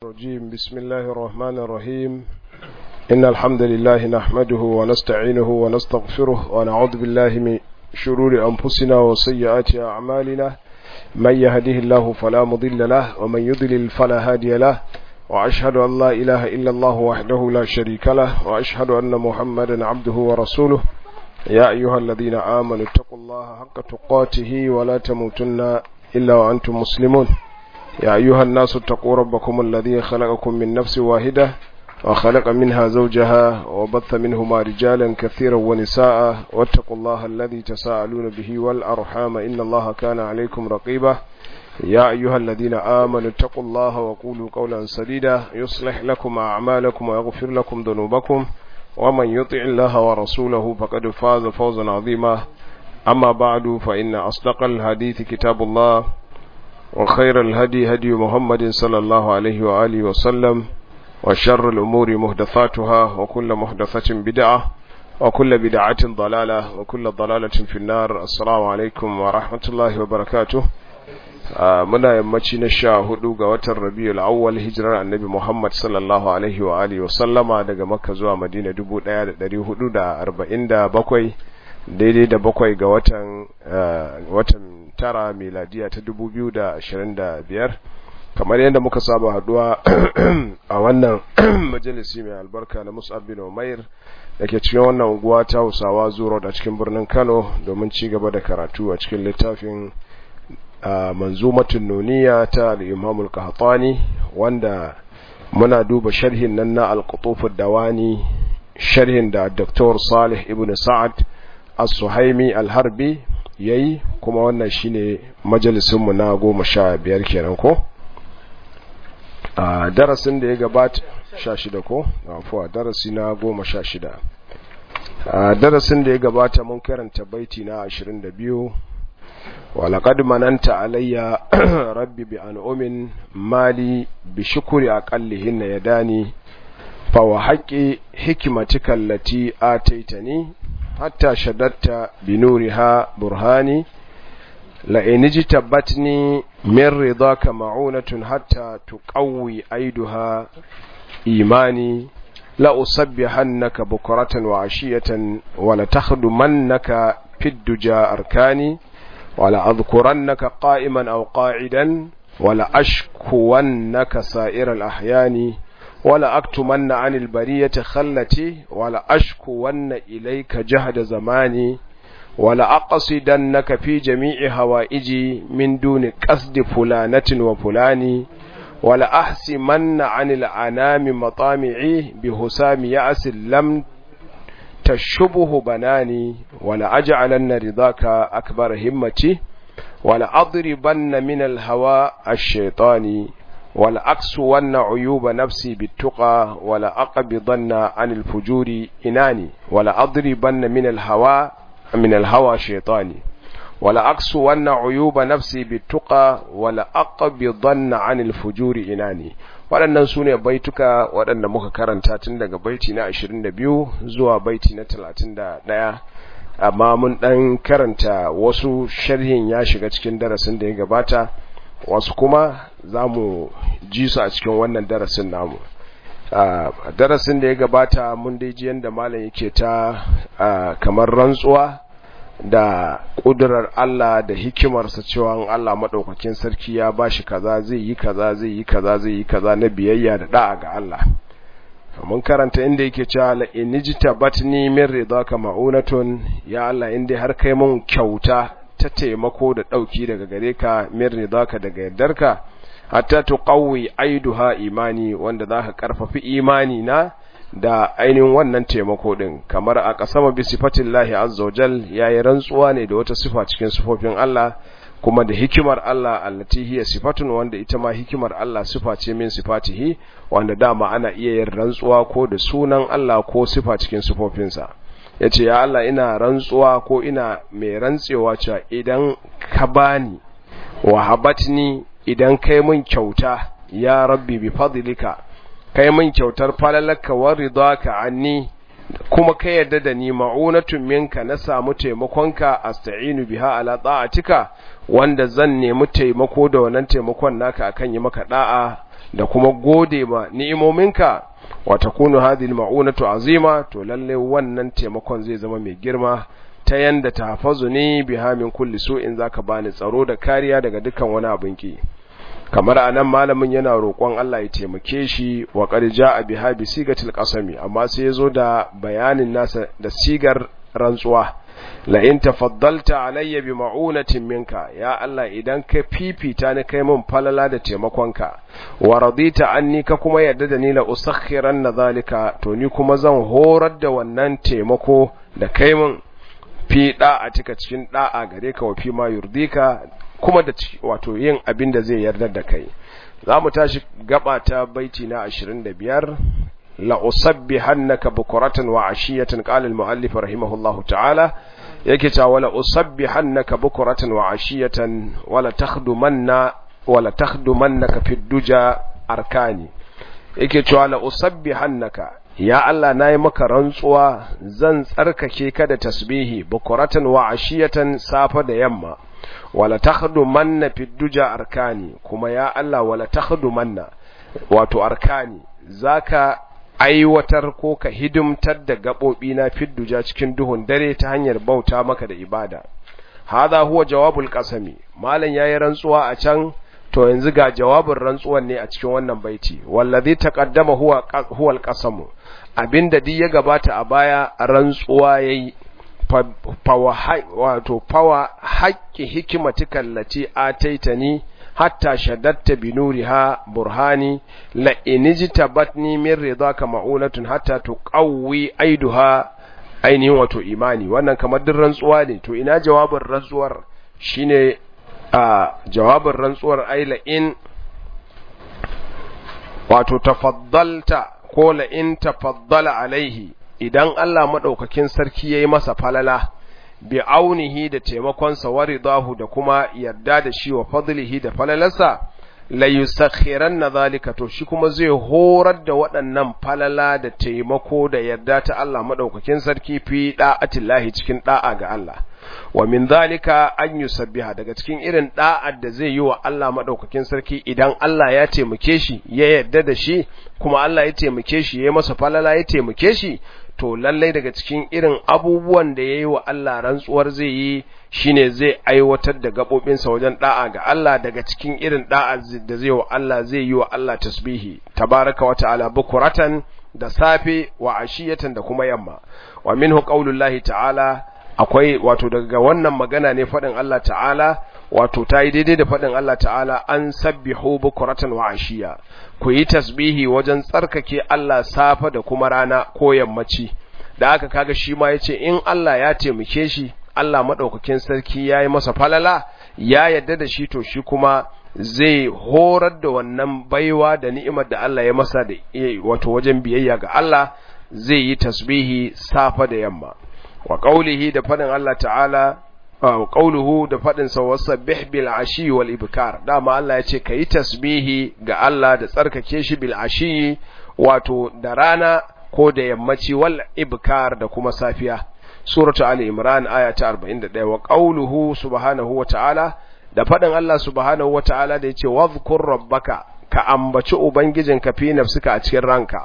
الرجيم بسم الله الرحمن الرحيم إن الحمد لله نحمده ونستعينه ونستغفره ونعوذ بالله من شرور أنفسنا وسيئات أعمالنا من يهده الله فلا مضل له ومن يضلل فلا هادي له وأشهد أن لا إله إلا الله وحده لا شريك له وأشهد أن محمدا عبده ورسوله يا أيها الذين آمنوا اتقوا الله حق تقاته ولا تموتن إلا وأنتم مسلمون يا أيها الناس اتقوا ربكم الذي خلقكم من نفس واحدة وخلق منها زوجها وبث منهما رجالا كثيرا ونساء واتقوا الله الذي تساءلون به والأرحام إن الله كان عليكم رقيبا يا أيها الذين آمنوا اتقوا الله وقولوا قولا سديدا يصلح لكم أعمالكم ويغفر لكم ذنوبكم ومن يطع الله ورسوله فقد فاز فوزا عظيما أما بعد فإن أصدق الحديث كتاب الله وخير الهدي هدي محمد صلى الله عليه وآله وسلم وشر الأمور مهدثاتها وكل مهدثة بدعة وكل بدعة ضلالة وكل ضلالة في النار السلام عليكم ورحمة الله وبركاته muna yammaci na sha hudu ga watan rabiul awwal hijirar annabi muhammad sallallahu alaihi wa alihi wasallama daga makka zuwa madina dubu daya da dari hudu da arba'in da bakwai daidai da bakwai ga watan watan tara miladiya ta dubu biyu da ashirin da biyar kamar yadda muka saba haduwa a wannan majalisi mai albarka na musab bin umair da ke cikin wannan unguwa ta hausawa zuro da cikin birnin kano domin ci gaba da karatu a cikin littafin manzumatun nuniya ta al-imam al-qahtani wanda muna duba sharhin nan na al-qutuf ad-dawani sharhin da Dr. Salih ibn Sa'ad as-Suhaimi al-Harbi yayi kuma wannan shine majalisin mu na 15 kenan ko a darasin da ya gabata 16 ko afuwa darasi na 16 a darasin da ya gabata mun karanta baiti na 22 ولقد مننت علي ربي بأنعم مالي بشكر أقلهن يداني فوحق حكمتك التي آتيتني حتى شددت بنورها برهاني لئن اجتبتني من رضاك معونة حتى تقوي أيدها إيماني لأصبحنك بكرة وعشية ولتخدمنك في الدجى أركاني ولا أذكرنك قائما أو قاعدا ولا أشكونك سائر الأحيان ولا أكتمن عن البرية خلتي ولا أشكون إليك جهد زماني ولا أقصدنك في جميع هوائجي من دون قصد فلانة وفلان ولا أحسمن عن الأنام مطامعي بهسام يأس لم تشبه بناني ولا أجعلن رضاك أكبر همتي ولا أضربن من الهوى الشيطاني ولا أكسون عيوب نفسي بالتقى ولا أقبضن عن الفجور إناني ولا أضربن من الهوى من الهوى شيطاني ولا أكسون عيوب نفسي بالتقى ولا أقبضن عن الفجور إناني waɗannan su ne baituka waɗanda muka karanta tun daga baiti na 22 zuwa baiti na 31 amma mun ɗan karanta wasu sharhin ya shiga cikin darasin da ya gabata wasu kuma za mu ji su a cikin wannan darasin namu darasin da ya gabata mun dai ji yadda malam yake ta kamar rantsuwa da ƙudurar Allah da hikimarsa cewa Allah maɗaukakin sarki ya ba shi kaza zai yi kaza zai yi kaza zai yi kaza na biyayya da da'a ga Allah mun karanta inda yake cewa la inijta batni min ridaka ma'unatun ya Allah inda har kai mun kyauta ta taimako da dauki daga gare ka min ridaka daga yardarka hatta tuqawi aiduha imani wanda zaka karfafi imani na da ainihin wannan taimako din kamar a kasama bi sifatillahi azza wajal yayi rantsuwa ne da wata sifa cikin sifofin Allah kuma da hikimar Allah allati hiya sifatun wanda ita ma hikimar Allah sifa ce min sifatihi wanda dama ana iya yin rantsuwa ko da sunan Allah ko sifa cikin sifofinsa yace ya Allah ina rantsuwa ko ina mai rantsewa cewa idan ka bani wa habatni idan kai mun kyauta ya rabbi bi fadlika kai min kyautar falalaka wa ridaka anni kuma ka yarda da ni ma'unatun minka na samu taimakonka asta'inu biha ala ta'atika wanda zan nemi taimako da wannan taimakon naka akan yi maka da'a da kuma gode ma ni'imominka wa takunu hadhihi al-ma'unatu azima to lalle wannan taimakon zai zama mai girma ta yanda tahfazuni biha min kulli su'in zaka bani tsaro da kariya daga dukkan wani abin ki kamar anan malamin yana roƙon Allah ya taimake shi wa qad ja'a biha bi sigatil qasami amma sai yazo da bayanin nasa da sigar rantsuwa la in tafaddalta alayya bi ma'unatin minka ya Allah idan ka fifita ni kai min falala da taimakonka wa radita anni ka kuma yarda da ni la usakhiran zalika to ni kuma zan horar da wannan taimako da kai min fi da'a cika cikin da'a gare ka wa fi ma yurdika kuma da wato yin abin da zai yarda da kai za mu tashi gaba ta baiti na 25 la usabbihannaka bukuratan wa ashiyatan qala al muallif rahimahullahu ta'ala yake cewa wala usabbihannaka bukuratan wa ashiyatan wala takhdumanna wala takhdumannaka fi duja arkani yake cewa la usabbihannaka ya Allah nayi maka rantsuwa zan tsarkake ka da tasbihi bukuratan wa ashiyatan safa da yamma wala takhdumanna fi duja arkani kuma ya Allah wala takhdumanna wato arkani zaka aiwatar ko ka hidimtar da gaɓoɓi na fidduja cikin duhun dare ta hanyar bauta maka da ibada hadha huwa jawabul qasami malan yayi rantsuwa a can to yanzu ga jawabin rantsuwan ne a cikin wannan baiti wallazi taqaddama huwa huwa alqasamu abinda duk ya gabata a baya rantsuwa yayi wato fawa haƙƙi hikimatika lati ataitani hatta shaddatta bi nuriha burhani la inijtabatni min ridaka ma'unatun hatta tuqawwi aiduha ainihin wato imani wannan kamar din rantsuwa ne to ina jawabin rantsuwar shine a jawabin rantsuwar ai la in wato tafaddalta ko la in tafaddala alaihi idan Allah madaukakin sarki yayi masa falala bi aunihi da taimakonsa wa ridahu da kuma yarda da shi wa fadlihi da falalarsa la yusakhiranna zalika to shi kuma zai horar da waɗannan falala da taimako da yarda ta Allah madaukakin sarki fi da'atillahi cikin da'a ga Allah wa min zalika an yusabbiha daga cikin irin da'ar da zai yi wa Allah madaukakin sarki idan Allah ya taimake shi ya yarda da shi kuma Allah ya taimake shi ya masa falala ya taimake shi to lallai daga cikin irin abubuwan da ya yi wa Allah rantsuwar zai yi shine zai aiwatar da gaɓoɓinsa wajen ɗa'a ga Allah daga cikin irin ɗa'a da zai wa Allah zai yi wa Allah tasbihi tabaraka wa ta'ala bukuratan da safe wa ashiyatan da kuma yamma wa minhu qaulullahi ta'ala akwai wato daga wannan magana ne faɗin Allah ta'ala wato ta yi daidai da faɗin Allah ta'ala an sabbihu bukuratan wa ashiya ku yi tasbihi wajen tsarkake Allah safa da kuma rana ko yammaci da aka kaga shi ma yace in Allah ya taimake shi Allah madaukakin sarki yayi masa falala ya yadda da shi to shi kuma zai horar da wannan baiwa da ni'imar da Allah ya masa da wato wajen biyayya ga Allah zai yi tasbihi safa da yamma wa qaulihi da faɗin Allah ta'ala qauluhu da fadin sa wasabbih bil ashi wal ibkar dama Allah ya ce kai tasbihi ga Allah da tsarkake shi bil ashi wato da rana ko da yammaci wal ibkar da kuma safiya suratu ali imran aya ta 41 wa qauluhu subhanahu wa ta'ala da fadin Allah subhanahu wa ta'ala da yace wadhkur rabbaka ka ambaci ubangijinka fi nafsika a cikin ranka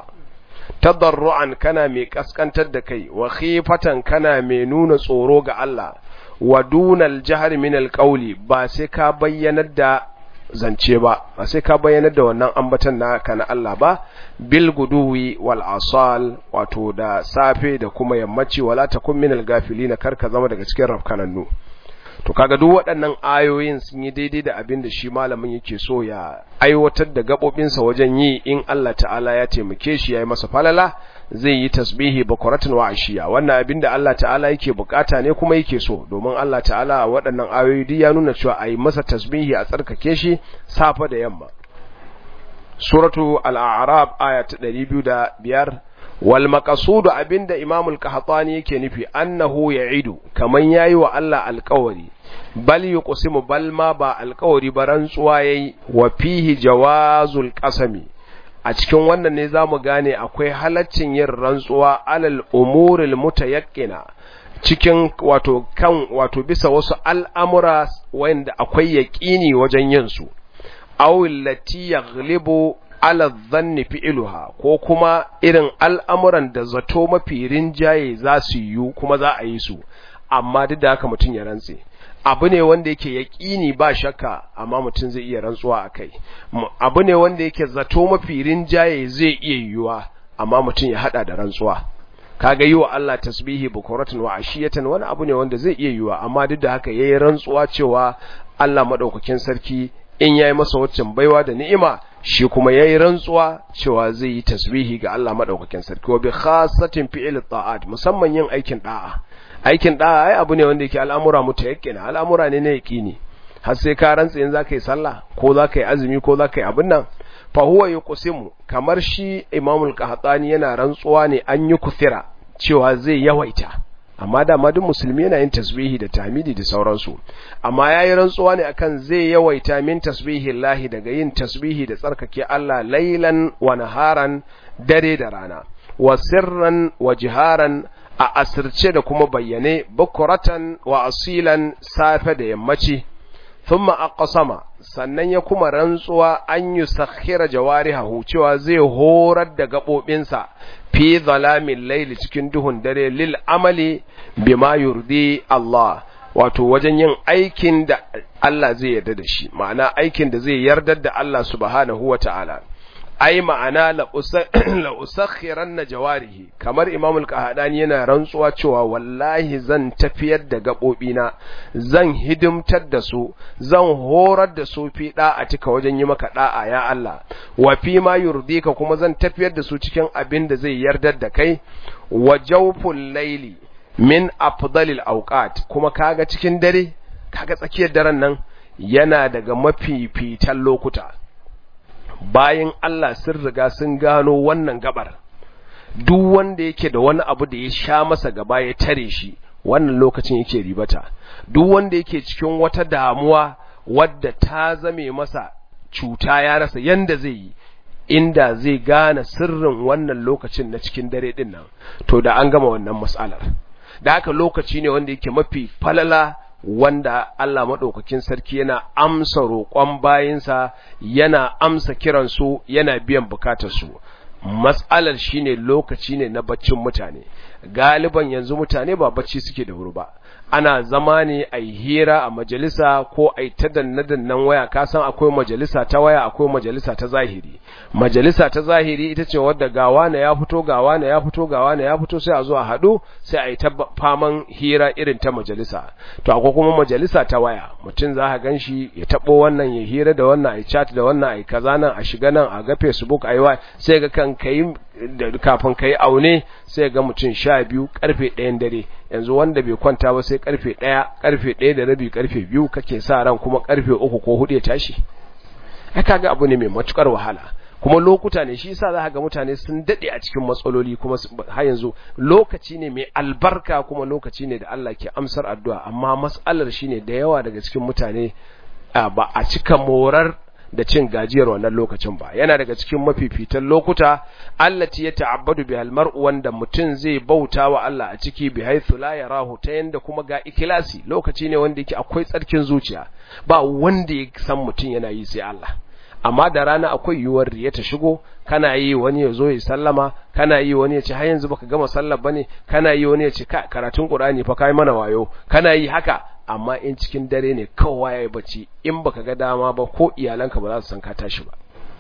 tadarru'an kana mai kaskantar da kai wa khifatan kana mai nuna tsoro ga Allah wa dunal jahar min alqawli ba sai ka bayyanar da zance ba ba sai ka bayyanar da wannan ambatan naka na Allah ba bil guduwi wal asal wato da safe da kuma yammaci wala takun min algafilin karka zama daga cikin rafkanannu to kaga duk waɗannan ayoyin sun yi daidai da abin da shi malamin yake so ya aiwatar da gabobinsa wajen yi in Allah ta'ala ya taimake shi ya yi masa falala zai yi tasbihi bakwaratin wa ashiya wannan abin da Allah ta'ala yake bukata ne kuma yake so domin Allah ta'ala a waɗannan ayoyi duk ya nuna cewa a yi masa tasbihi a tsarkake shi safa da yamma suratu al-a'rab aya ta 205 wal maqsudu abinda imam al-qahtani yake nufi annahu ya'idu kaman yayi wa Allah alƙawari bal yuqsimu bal ma ba alƙawari ba rantsuwa yayi wa fihi jawazul qasami a cikin wannan ne zamu gane akwai halaccin yin rantsuwa alal umuril mutayaqqina cikin wato kan wato bisa wasu al'amura wanda akwai yaƙini wajen yin su aw allati yaghlibu ala dhanni fi'luha ko kuma irin al'amuran da zato mafi rinjaye za su yi kuma za a yi su amma duk da haka mutum ya rantse abu ne wanda yake yaƙini ba shakka amma mutum zai iya rantsuwa a kai abu ne wanda yake zato mafi rinjaye zai iya yiwuwa amma mutum ya hada da rantsuwa kaga yi wa Allah tasbihi bukuratan wa ashiyatan wani abu ne wanda zai iya yiwuwa amma duk da haka yayi rantsuwa cewa Allah madaukakin sarki in yayi masa waccan baiwa da ni'ima shi kuma yayi rantsuwa cewa zai yi tasbihi ga Allah madaukakin sarki wa bi khassatin fi'il ta'at musamman yin aikin da'a aikin da'a ai abu ne wanda yake al'amura mutayakkina al'amura ne na yaqini har sai ka rantsa in zaka yi sallah ko zaka yi azumi ko zaka yi abin nan fa huwa yuqsimu kamar shi imamul qahtani yana rantsuwa ne an yi kuthira cewa zai yawaita amma da ma duk musulmi yana yin tasbihi da tahmidi da sauransu amma yayi rantsuwa ne akan zai yawaita min tasbihi lahi daga yin tasbihi da tsarkake Allah lailan wa naharan dare da rana wa sirran wa jiharan a asirce da kuma bayyane bukuratan wa asilan safe da yammaci thumma aqsama sannan ya kuma rantsuwa an yi sakhira jawarihahu cewa zai horar da gabobinsa fi zalamin laili cikin duhun dare lil amali bima yurdi Allah wato wajen yin aikin da Allah zai yarda da shi ma'ana aikin da zai yardar da Allah subhanahu wata'ala ai ma'ana la usakhiran na jawarihi kamar imam al-qahadani yana rantsuwa cewa wallahi zan tafiyar da gabobina zan hidimtar da su zan horar da su fi cika wajen yi maka da'a ya Allah wa fi ma yurdika kuma zan tafiyar da su cikin abin da zai yardar da kai wa jawful layli min afdalil awqat kuma kaga cikin dare kaga tsakiyar daren nan yana daga mafifitan lokuta bayan Allah sun riga sun gano wannan gabar duk wanda yake da wani abu da ya sha masa gaba ya tare shi wannan lokacin yake ribata duk wanda yake cikin wata damuwa wadda ta zame masa cuta ya rasa yanda zai yi inda zai gane sirrin wannan lokacin na cikin dare din nan to da an gama wannan mas'alar da haka lokaci ne wanda yake mafi falala wanda Allah maɗaukakin sarki yana amsa roƙon bayinsa yana amsa kiransu yana biyan bukatarsu matsalar shine lokaci ne na baccin mutane galiban yanzu mutane ba bacci suke da wuri ba ana zama ne a yi hira a majalisa ko a yi ta danne-dannen waya kasan akwai majalisa ta waya akwai majalisa ta zahiri majalisa ta zahiri ita ce wadda gawa na ya fito gawa na ya fito gawa na ya fito sai a zo a haɗu sai a yi ta faman hira irin ta majalisa to akwai kuma majalisa ta waya mutum za ka gan shi ya taɓo wannan ya hira da wannan a yi chat da wannan a yi kaza nan a shiga nan a ga facebook a yi wa sai ga kan kai kafin ka yi aune sai ga mutum sha biyu karfe ɗayan dare yanzu wanda bai kwanta ba sai karfe ɗaya karfe ɗaya da rabi karfe biyu kake sa ran kuma karfe uku ko hudu ya tashi ai kaga abu ne mai matukar wahala kuma lokuta ne shi yasa za ga mutane sun dade a cikin matsaloli kuma har yanzu lokaci ne mai albarka kuma lokaci ne da Allah ke amsar addu'a amma mas'alar shine da yawa daga cikin mutane ba a cika morar da cin gajiyar wannan lokacin ba yana daga cikin mafifitan lokuta allati ya ta'abbadu bi almar'u wanda mutum zai bauta wa Allah a ciki bi haythu la yarahu ta yanda kuma ga ikhlasi lokaci ne wanda yake akwai tsarkin zuciya ba wanda ya san mutum yana yi sai Allah amma da rana akwai yiwuwar riya ta shigo kana yi wani ya zo ya sallama kana yi wani ya ce har yanzu baka gama sallar bane kana yi wani ya ce karatun Qur'ani fa kai mana wayo kana yi haka amma in cikin dare ne kowa ya yi bacci in baka ga dama ba ko iyalanka ba za su san ka tashi ba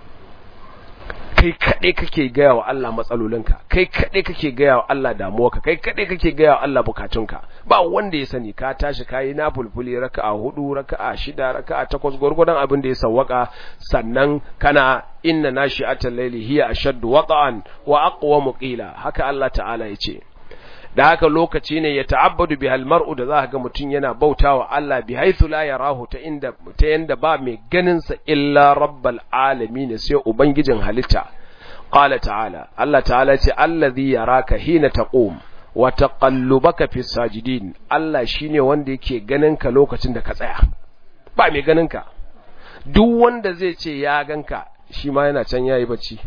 kai kaɗai kake gaya wa Allah matsalolinka kai kaɗai kake gaya wa Allah damuwarka kai kaɗai kake gaya wa Allah bukatunka ba wanda ya sani ka tashi kayi na fulfuli raka'a hudu raka'a shida raka'a takwas gwargwadon abin da ya sawwaka sannan kana inna nashi'atal layli hiya ashaddu wata'an wa aqwamu qila haka Allah ta'ala ya ce da haka lokaci ne ya ta'abbadu bihal mar'u da za ga mutum yana bautawa Allah bi haythu la yarahu ta inda ta yanda ba mai ganin sa illa rabbal alamin sai ubangijin halitta qala ta'ala Allah ta'ala ce allazi yaraka hina taqum wa taqallubaka fis sajidin Allah shine wanda yake ganin ka lokacin da ka tsaya ba mai ganin ka duk wanda zai ce ya ganka shi ma yana can yayi bacci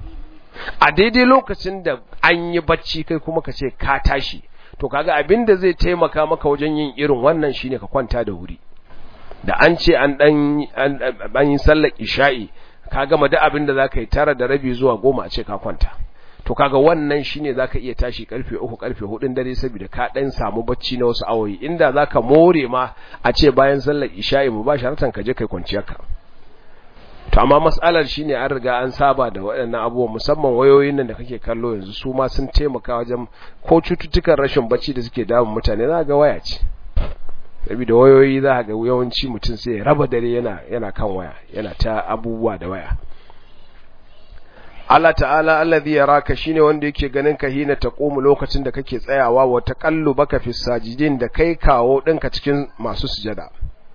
a daidai lokacin da an yi bacci kai kuma ka ce ka tashi to kaga abin da zai taimaka maka wajen yin irin wannan shine ka kwanta da wuri da an ce an dan an yi sallar isha'i ka gama duk abin da zaka yi tara da rabi zuwa goma a ce ka kwanta to kaga wannan shine zaka iya tashi karfe uku karfe hudun dare saboda ka dan samu bacci na wasu awoyi inda zaka more ma a ce bayan sallar isha'i mu ba sharatan ka je kai kwanciyarka to amma mas'alar shine an riga an saba da waɗannan abubuwan musamman wayoyin nan da kake kallo yanzu su ma sun taimaka wajen ko cututtukan rashin bacci da suke damun mutane za ga waya ce saboda wayoyi za ga yawanci mutum sai ya raba dare yana yana kan waya yana ta abubuwa da waya Allah ta'ala allazi yaraka shine wanda yake ganin ka hina taqumu lokacin da kake tsayawa wa taqallubaka fi sajidin da kai kawo dinka cikin masu sujada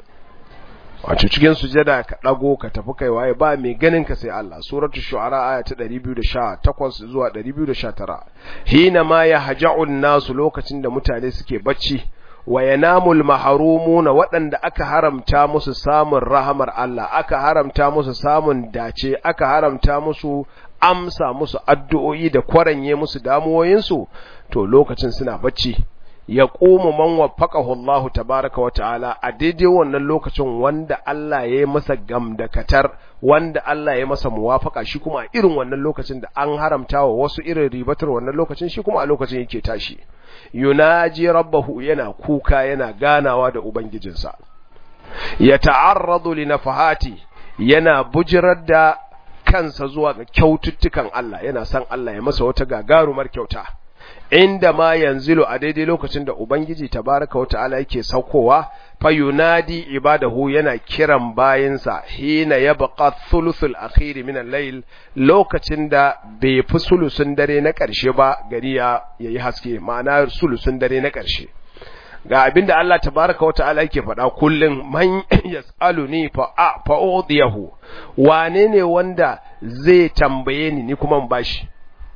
wato cikin sujada ka dago ka tafi kai waye ba mai ganin ka sai Allah suratu shu'ara aya ta 218 zuwa 219 hina ma yahja'un nasu lokacin da mutane suke bacci wa yanamul mahrumuna waɗanda aka haramta musu samun rahamar Allah aka haramta musu samun dace aka haramta musu amsa musu addu'o'i da kwaranye musu damuwoyinsu to lokacin suna bacci ya ƙoma man waffaqahu Allah tabaraka wa ta'ala a daidai wannan lokacin wanda Allah ya yi masa gamdakatar wanda Allah ya masa muwafaka shi kuma a irin wannan lokacin da an haramta wa wasu irin ribatar wannan lokacin shi kuma a lokacin yake tashi yunaji rabbahu yana kuka yana ganawa da ubangijinsa ya ta'arradu li nafahati yana bujirar da kansa zuwa ga kyaututtukan Allah yana san Allah ya masa wata gagarumar kyauta inda ma yanzilu a daidai lokacin da ubangiji tabaraka wa ta'ala yake saukowa fa yunadi ibadahu yana kiran bayinsa hina yabqa thuluthul akhir min al-layl lokacin da bai fi sulusun dare na ƙarshe ba gari ya yayi haske ma'ana sulusun dare na ƙarshe ga abinda Allah tabaraka wa ta'ala yake faɗa kullum man yas'aluni fa fa udiyahu wane ne wanda zai tambaye ni ni kuma in bashi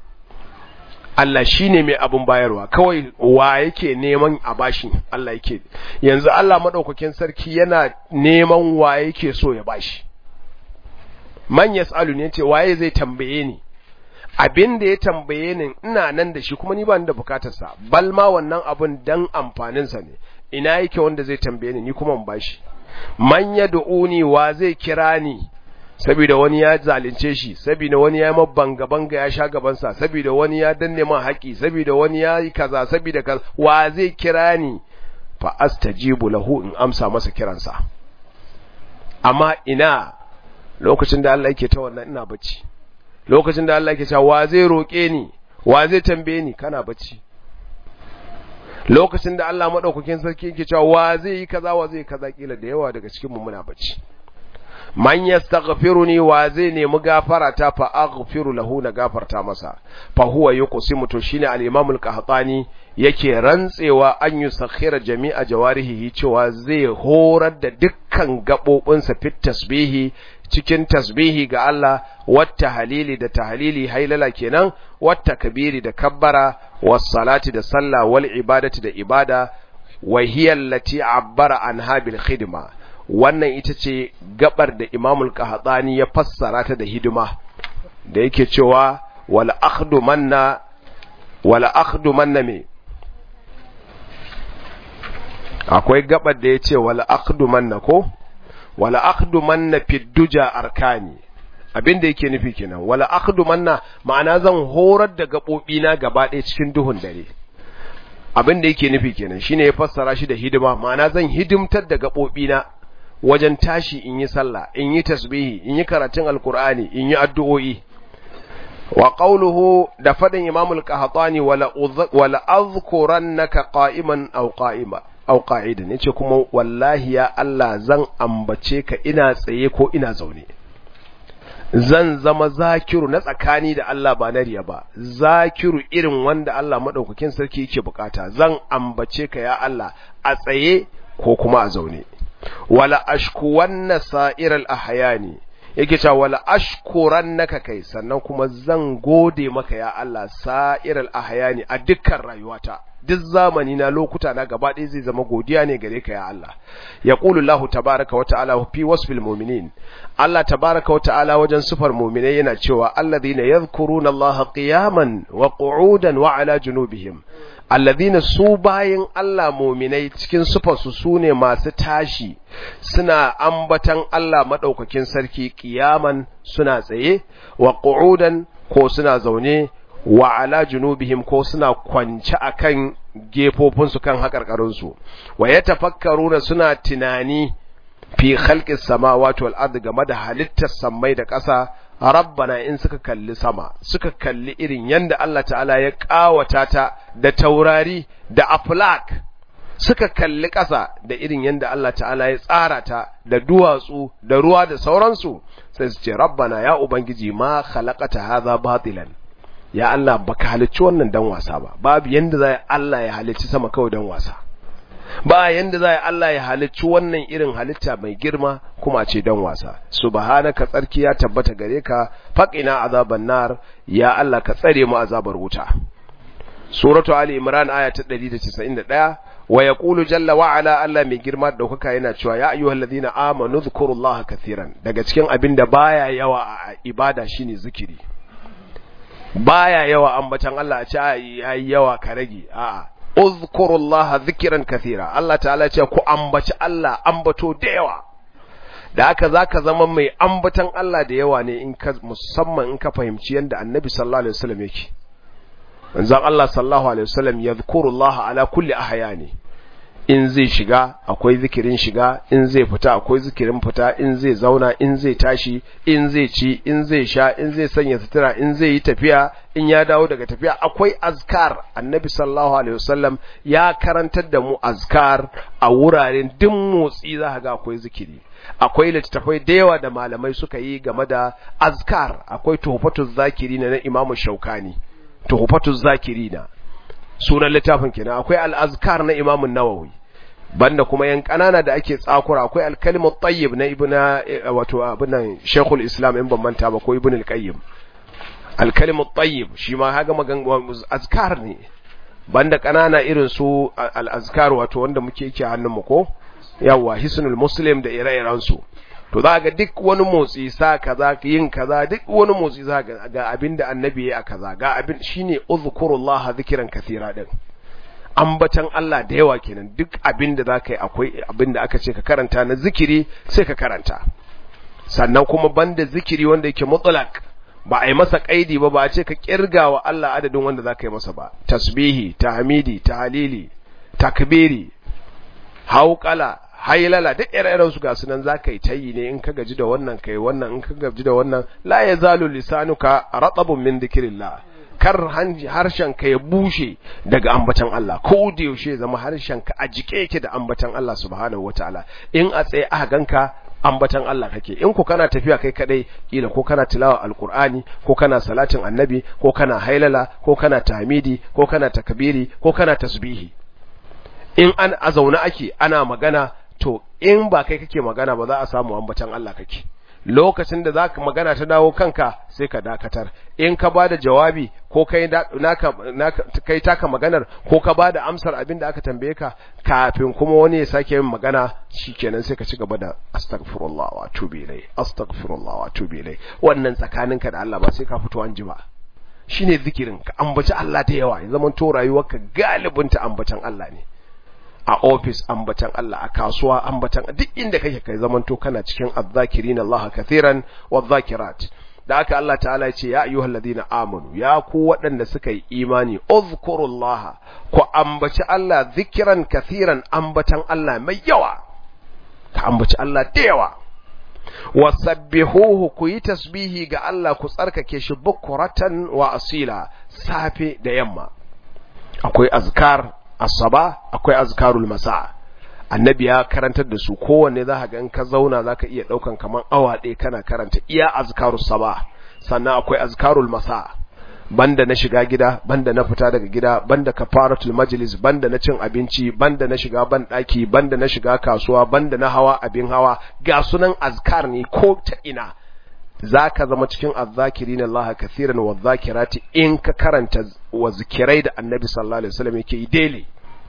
Allah shi ne mai abin bayarwa kawai wa yake neman a bashi Allah yake yanzu Allah maɗaukakin sarki yana neman wa yake so ya bashi man yas'alu ne ce waye zai tambaye ni abin da ya tambaye ni ina nan da shi kuma ni ba ni da bukatarsa bal ma wannan abun dan amfaninsa ne ina yake wanda zai tambaye ni ni kuma in bashi man yad'uni wa zai kira ni saboda wani ya zalunce shi saboda wani ya banga banga ya sha gabansa saboda wani ya danne man haƙi saboda wani ya yi kaza saboda kaza wa zai kira ni fa astajibu lahu in amsa masa kiransa amma ina lokacin da Allah yake ta wannan ina bacci lokacin da Allah yake cewa wa zai roke ni wa zai tambaye ni kana bacci lokacin da Allah madaukakin sarki yake cewa wa zai yi kaza wa zai kaza kila da yawa daga cikin mu muna bacci man yastaghfiruni wa zai nemi gafara ta fa aghfiru lahu na gafarta masa fa huwa yuqsimu to shine al-imam al-qahtani yake rantsewa an yusakhira jami'a jawarihi cewa zai horar da dukkan gabobinsa fit tasbihi cikin tasbihi ga Allah wata halili da tahlili hailala kenan wata kabiri da kabbara was salati da sallah wal ibadati da ibada wa hiya allati abbara anha bil khidma wannan ita ce gabar da imamul qahtani ya fassara ta da hidima da yake cewa wal akhdu manna wal akhdu manna me akwai gabar da yace wal akhdu manna ko wal akhdu manna fi duja arkani abin da yake nufi kenan wal akhdu manna ma'ana zan horar da gabobi na gaba ɗaya cikin duhun dare abin da yake nufi kenan shine ya fassara shi da hidima ma'ana zan hidimtar da gabobi na wajen tashi in yi sallah in yi tasbihi in yi karatun alkur'ani in yi addu'o'i wa qawluhu da fadin imam al-qahtani wala wala azkurannaka qa'iman aw qa'ima aw qa'idan yace kuma wallahi ya Allah zan ambace ka ina tsaye ko ina zaune zan zama zakiru na tsakani da Allah ba na riya ba zakiru irin wanda Allah madaukakin sarki yake bukata zan ambace ka ya Allah a tsaye ko kuma a zaune wala ashkuwanna sa'iral ahyani yake cewa wala ashkurannaka kai sannan kuma zan gode maka ya Allah sa'iral ahyani a dukkan rayuwata duk zamani na lokuta na gaba ɗaya zai zama godiya ne gare ka ya Allah yaqulu Allah tabaaraka wa ta'ala fi wasfil mu'minin Allah tabaaraka wa ta'ala wajen sifar mu'minai yana cewa alladhina yadhkuruna Allah qiyaman wa qu'udan wa ala junubihim alladhina su bayin Allah mu'minai cikin sifarsu sune masu tashi suna ambatan Allah madaukakin sarki qiyaman suna tsaye wa qu'udan ko suna zaune wa ala junubihim ko suna kwance akan gefofinsu kan haƙarƙarinsu wa ya tafakkaruna suna tunani fi khalqis samawati wal ardi game da halittar sammai da ƙasa rabbana in suka kalli sama suka kalli irin yanda Allah ta'ala ya ƙawata ta da taurari da aflak suka kalli ƙasa da irin yanda Allah ta'ala ya tsara ta da duwatsu da ruwa da sauransu sai su ce rabbana ya ubangiji ma khalaqata hadha batilan ya Allah baka halicci wannan dan wasa ba babu yanda zai Allah ya halicci sama kawai dan wasa ba yanda zai Allah ya halicci wannan irin halitta mai girma kuma ce dan wasa subhanaka tsarki ya tabbata gare ka faqina azaban nar ya Allah ka tsare mu azabar wuta suratu ali imran aya ta 191 wa yaqulu jalla wa ala Allah mai girma daukaka yana cewa ya ayyuhallazina amanu dhkurullaha katiran daga cikin abin da baya yawa a ibada shine zikiri baya yawa ambatan Allah a ce yayi yawa ka rage a'a uzkurullaha dhikran kathira Allah ta'ala ce ku ambaci Allah ambato da yawa da haka zaka zama mai ambatan Allah da yawa ne in ka musamman in ka fahimci yanda Annabi sallallahu alaihi wasallam yake manzon Allah sallallahu alaihi wasallam yadhkurullaha ala kulli ahyani in zai shiga akwai zikirin shiga in zai fita akwai zikirin fita in zai zauna in zai tashi in zai ci in zai sha in zai sanya sutura in zai yi tafiya in ya dawo daga tafiya akwai azkar annabi sallallahu alaihi wasallam ya karantar da mu azkar a wuraren duk motsi za ga akwai zikiri akwai littattafai da yawa da malamai suka yi game da azkar akwai tuhfatuz zakirina na imamu shaukani tuhfatuz zakirina sunan littafin kenan akwai al-azkar na imamun nawawi banda kuma yan kanana da ake tsakura akwai al-kalimu tayyib na ibna wato abinan shaykhul islam in ban manta ba ko ibn al-qayyim al-kalimu tayyib shi ma kaga magan azkar ne banda kanana irin su al-azkar wato wanda muke yake hannun mu ko yawa hisnul muslim da ire-iren su to za ga duk wani motsi sa kaza yin kaza duk wani motsi za ga ga abinda annabi ya kaza ga abin shine uzkurullah zikran kathira din ambatan Allah da yawa kenan duk abinda zaka yi akwai abinda aka ce ka karanta na zikiri sai ka karanta sannan kuma banda zikiri wanda yake mutlaq ba a yi masa kaidi ba ba a ce ka kirga wa Allah adadin wanda zaka yi masa ba tasbihi tahmidi tahlili takbiri hauqala hailala duk ire-iren su ga sunan zaka yi tayi ne in ka gaji da wannan kai wannan in ka gaji da wannan la yazalu lisanuka ratabun min dhikrillah kar harshen ka ya bushe daga ambatan Allah ko da yaushe zama harshen ka a jike yake da ambatan Allah subhanahu wataala in a tsaye aka ganka ambatan Allah kake in ku kana tafiya kai kadai kila ko kana tilawa alqur'ani ko kana salatin annabi ko kana hailala ko kana tahmidi ko kana takbiri ko kana tasbihi in an a zaune ake ana magana to in ba kai kake magana ba za a samu ambatan Allah kake lokacin da zaka magana ta dawo kanka sai ka dakatar in ka bada jawabi ko kai naka naka kai taka maganar ko ka bada amsar abin da aka tambaye ka kafin kuma wani ya sake yin magana shikenan sai ka ci gaba da astaghfirullah wa atubu ilai astaghfirullah wa atubu ilai wannan tsakaninka da Allah ba sai ka fito an ji ba shine zikirin ka ambaci Allah da yawa ya zaman to rayuwarka galibin ta ambatan Allah ne a ofis ambatan Allah a kasuwa ambatan duk inda kake kai zamanto kana cikin azzakirin Allah kathiran wadh-dhakirat da aka Allah ta'ala ya ce ya ayyuhal ladina amanu ya ku waɗanda suka yi imani uzkurullah ku ambaci Allah zikiran kathiran ambatan Allah mai yawa ka ambaci Allah da yawa wasabbihuhu ku yi tasbihi ga Allah ku tsarkake shi bukuratan wa asila safe da yamma akwai azkar asaba akwai azkarul masa annabi ya karantar da su kowanne za ga in ka zauna za ka iya ɗaukan kamar awa ɗaya kana karanta iya azkarus saba sannan akwai azkarul masa banda na shiga gida banda na fita daga gida banda kafaratul majlis banda na cin abinci banda na shiga ban daki banda na shiga kasuwa banda na hawa abin hawa ga sunan azkar ne ko ta ina zaka zama cikin azzakirin Allah kathiran wa zakirati in ka karanta wa zikirai da annabi sallallahu alaihi wasallam yake yi daily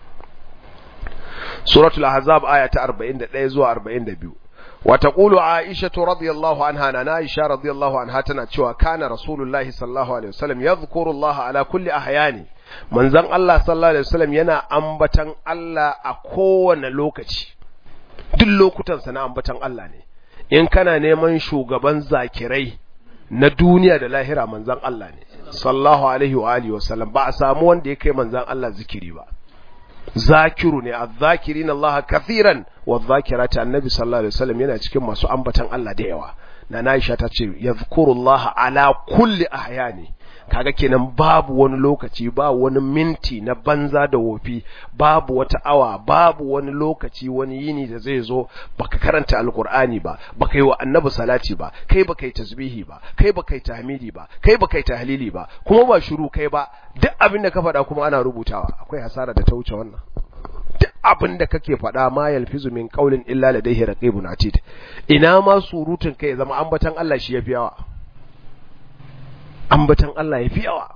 suratul ahzab aya ta 41 zuwa 42 وتقول عائشة رضي الله عنها أنا عائشة رضي الله عنها تنتشوى كان رسول الله صلى الله عليه وسلم يذكر الله على كل أحيانه من زن الله صلى الله عليه وسلم ينا أنبتن الله أكون لوكتي duk lokutansa na ambatan Allah ne in kana neman shugaban zakirai na duniya da lahira manzan Allah ne sallallahu alaihi wa alihi wa sallam ba a samu wanda ya kai manzan Allah zikiri ba zakiru ne azzakirin Allah kathiran wa zakirata annabi sallallahu alaihi wasallam yana cikin masu ambatan Allah da yawa na Aisha ta ce yazkurullah ala kulli ahyani kaga kenan babu wani lokaci ba wani minti na banza da wofi babu wata awa babu wani lokaci wani yini da zai zo baka karanta alkur'ani ba baka yi wa annabi salati ba kai baka yi tasbihi ba kai baka yi tahmidi ba kai baka yi tahlili ba kuma ba shiru kai ba duk abin da ka faɗa kuma ana rubutawa akwai hasara da ta wuce wannan duk abin da kake faɗa ma yalfizu min qaulin illa ladayhi raqibun atid ina ma surutun kai zama ambatan Allah shi yafi yawa ambatan Allah yafi yawa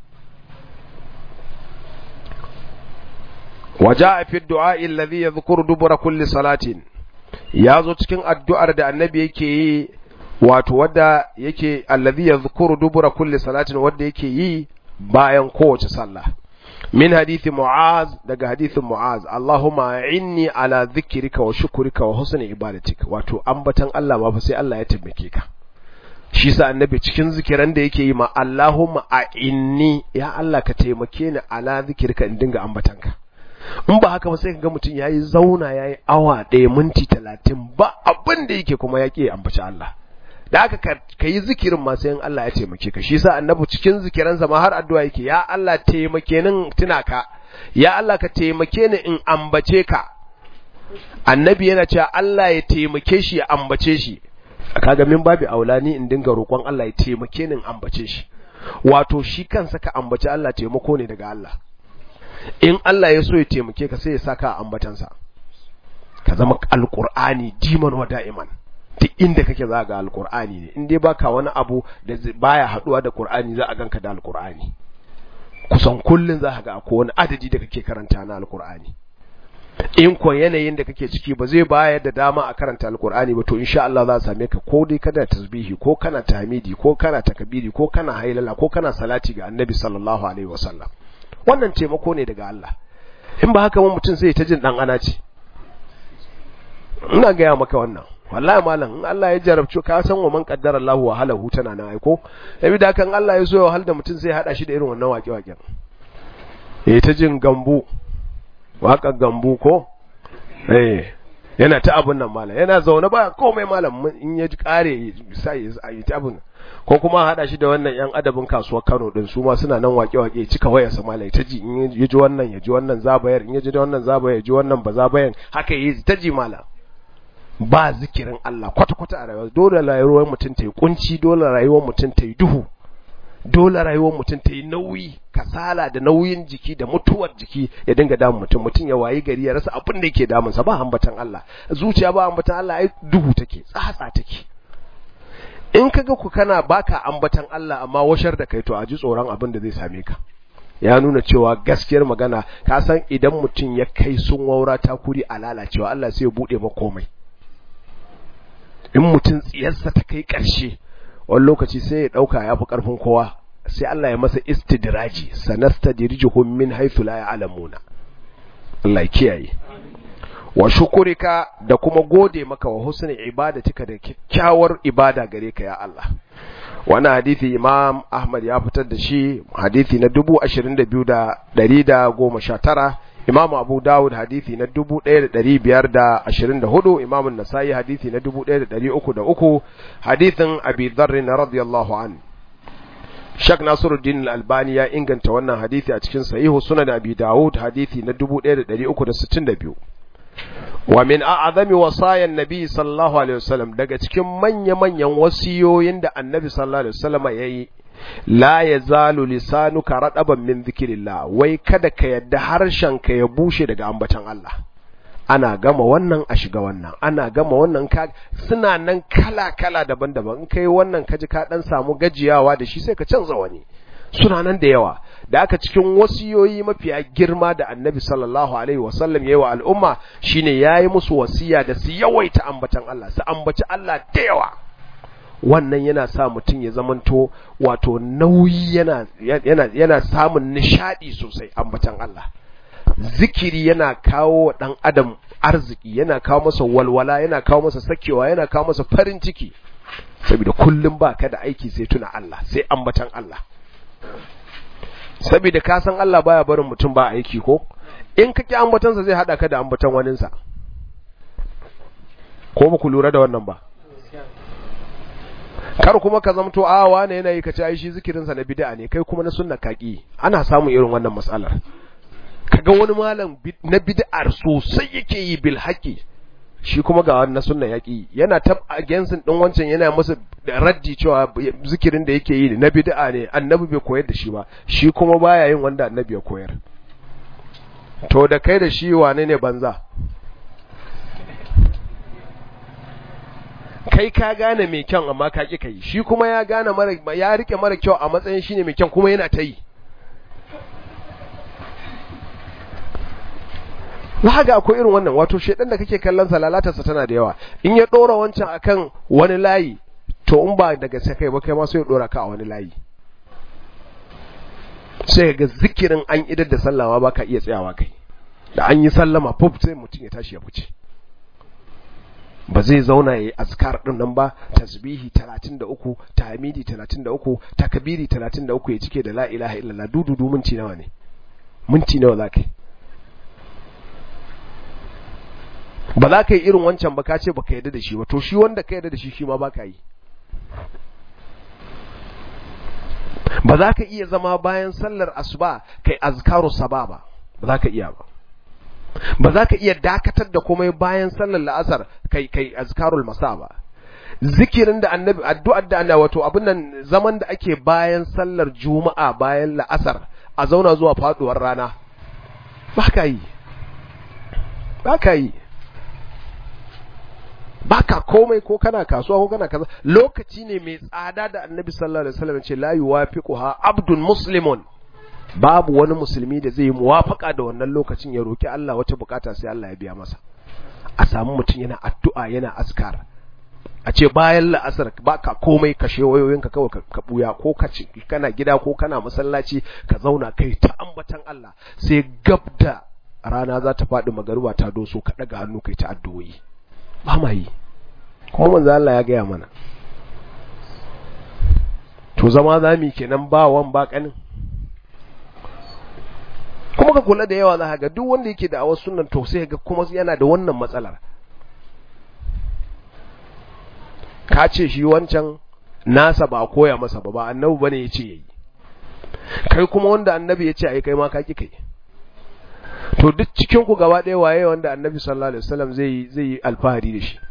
waja'a fi du'a alladhi yadhkuru dubura kulli salatin yazo cikin addu'ar da annabi yake yi wato wadda yake alladhi yadhkuru dubura kulli salatin wadda yake yi bayan kowace sallah min hadithi mu'az daga hadithin mu'az Allahumma inni ala dhikrika wa shukrika wa husni ibadatik wato ambatan Allah ma fa sai Allah ya taimake ka shi sa annabi cikin zikiran da yake yi ma Allahumma a inni ya Allah ka taimake ni ala dhikrika in dinga ambatan ka in ba haka ba sai ga mutum yayi zauna yayi awa ɗaya minti talatin ba abin da yake kuma yake ambaci Allah da aka ka yi zikirin ma sai in Allah ya taimake ka shi sa annabi cikin zikiransa ma har addu'a yake ya Allah taimake ni tuna ka ya Allah ka taimake ni in ambace ka annabi yana cewa Allah ya taimake shi ya ambace shi kaga min babu aulani in dinga roƙon Allah ya taimake ni in ambace shi wato shi kansa ka ambace Allah taimako ne daga Allah in Allah ya so ya taimake ka sai ya saka ambatansa ka zama alqur'ani diman wa da'iman duk inda kake za ga alkur'ani ne in dai baka wani abu da baya haduwa da qur'ani za a ganka da alkur'ani kusan kullun za ka ga akwai wani adadi da kake karanta na alkur'ani in ko yanayin da kake ciki ba zai bayar da dama a karanta alkur'ani ba to insha Allah za a same ka ko dai kana tasbihi ko kana tahmidi ko kana takbiri ko kana hailala ko kana salati ga annabi sallallahu alaihi wasallam wannan taimako ne daga Allah in ba haka mutum sai ta jin dan ana ce ina gaya maka wannan wallahi malam in Allah ya jarabce ka san wa man qaddara Allah wa halahu tana nan aiko yabi da kan Allah ya so ya wahal da mutum sai ya hada shi da irin wannan waƙe waƙen eh ta jin gambu waƙar gambu ko eh yana ta abun nan malam yana zaune ba komai malam in ya ji kare sai ya yi ta abun ko kuma hada shi da wannan yan adabin kasuwar Kano din su ma suna nan waƙe waƙe cika wayar sa malam ta ji in ya ji wannan ya ji wannan zabayar in ya ji wannan zabayar ya ji wannan ba zabayar haka yi ta ji malam ba zikirin Allah kwata-kwata a rayuwa dole rayuwar mutum ta yi kunci dole rayuwar mutum ta yi duhu dole rayuwar mutum ta yi nauyi kasala da nauyin jiki da mutuwar jiki ya dinga damun mutum mutum ya wayi gari ya rasa abin da yake damunsa ba ambatan Allah zuciya ba ambatan Allah ai duhu take tsatsa take in kaga ku kana baka ambatan Allah amma washar da kai to a ji tsoron abin da zai same ka ya nuna cewa gaskiyar magana ka san idan mutum ya kai sun waura ta kuri a lalacewa Allah sai ya bude maka komai in mutum tsiyarsa ta kai ƙarshe wani lokaci sai ya ɗauka ya fi ƙarfin kowa sai Allah ya masa istidraji sanasta dirjuhum min haythu la ya'lamuna Allah ya kiyaye wa shukurika da kuma gode maka wa husni ibadatika da kyakkyawar ibada gare ka ya Allah wannan hadisi Imam Ahmad ya fitar da shi hadisi na 22219 Imam Abu Dawud hadisi na 1524 Imam Nasa'i hadisi na 1303 hadisin Abi Dharr radiyallahu anhu Shak Nasiruddin Al-Albani ya inganta wannan hadisi a cikin Sahihu Sunan Abi Dawud hadisi na 1362 wa min a'zami wasayan nabi sallallahu alaihi wasallam daga cikin manya-manyan wasiyoyin da annabi sallallahu alaihi wasallam yayi la yazalu lisanuka radaban min dhikrillah wai kada ka yadda harshenka ya bushe daga ambatan Allah ana gama wannan a shiga wannan ana gama wannan ka suna nan kala kala daban-daban in kai wannan kaji ka dan samu gajiyawa da shi sai ka canza wani suna nan da yawa da aka cikin wasiyoyi mafiya girma da annabi sallallahu alaihi wasallam yayi wa al'umma shine yayi musu wasiya da su yawaita ambatan Allah su ambaci Allah da yawa wannan yana sa mutum ya zamanto wato nauyi yana yana yana samun nishadi sosai ambatan Allah zikiri yana kawo dan adam arziki yana kawo masa walwala yana kawo masa sakewa yana kawo masa farin ciki saboda kullum baka da aiki sai tuna Allah sai ambatan Allah saboda ka san Allah baya barin mutum ba aiki ko in ka ki ambatansa zai hada ka da ambatan waninsa ko ba ku lura da wannan ba kar kuma ka zamto a wane yana yi ka ci ai shi zikirinsa na bid'a ne kai kuma na sunna kaki ana samun irin wannan matsalar kaga wani malam na bid'ar sosai yake yi bil haqi shi kuma ga wannan sunna yaki yana tab against din wancan yana masa raddi cewa zikirin da yake yi na bid'a ne annabi bai koyar da shi ba shi kuma baya yin wanda annabi ya koyar to da kai da shi wane ne banza kai ka gane mai kyan amma ka ki kai shi kuma ya gane mara ya rike mara kyau a matsayin shine mai kyan kuma yana ta yi za ga akwai irin wannan wato shedan da kake kallon sa lalatarsa tana da yawa in ya dora wancan akan wani layi to in ba daga sai kai ba kai ma sai ya dora ka a wani layi sai ga zikirin an idar da sallawa baka iya tsayawa kai da an yi sallama pop sai mutum ya tashi ya fice ba zai zauna yayi azkar din nan ba tasbihi 33 tahmidi 33 takbiri 33 ya cike da la ilaha illallah dududu minti nawa ne minti nawa zakai ba za ka yi irin wancan ba ka ce ba ka yadda da shi ba to shi wanda ka yadda da shi shi ma ba ka yi ba za ka iya zama bayan sallar asuba kai azkaru saba ba ba za ka iya ba ba za ka iya dakatar da komai bayan sallar la'asar kai kai azkarul masa ba zikirin da annabi addu'ar da annabi wato abin nan zaman da ake bayan sallar juma'a bayan la'asar a zauna zuwa faduwar rana ba ka yi ba ka yi baka komai ko kana kasuwa ko kana kaza lokaci ne mai tsada da annabi sallallahu alaihi wasallam ce la yuwafiquha abdun muslimun babu wani musulmi da zai yi muwafaka da wannan lokacin ya roki Allah wata bukata sai Allah ya biya masa a samu mutum yana addu'a yana askar a ce bayan la'asar baka komai kashe wayoyinka kawai ka buya ko ka kana gida ko kana masallaci ka zauna kai ta ambatan Allah sai gab da rana za ta faɗi magaruba ta doso ka ɗaga hannu kai ta addu'o'i ba ma yi kuma manzo Allah ya gaya mana to zama zami kenan ba wan ba kanin kuma ka kula da yawa za ga duk wanda yake da awar sunnan to sai ga kuma yana da wannan matsalar ka ce shi wancan nasa ba koya masa ba ba annabi bane yace yayi kai kuma wanda annabi yace ai kai ma ka ki kai to duk cikin ku gaba ɗaya waye wanda annabi sallallahu alaihi wasallam zai zai yi alfahari da shi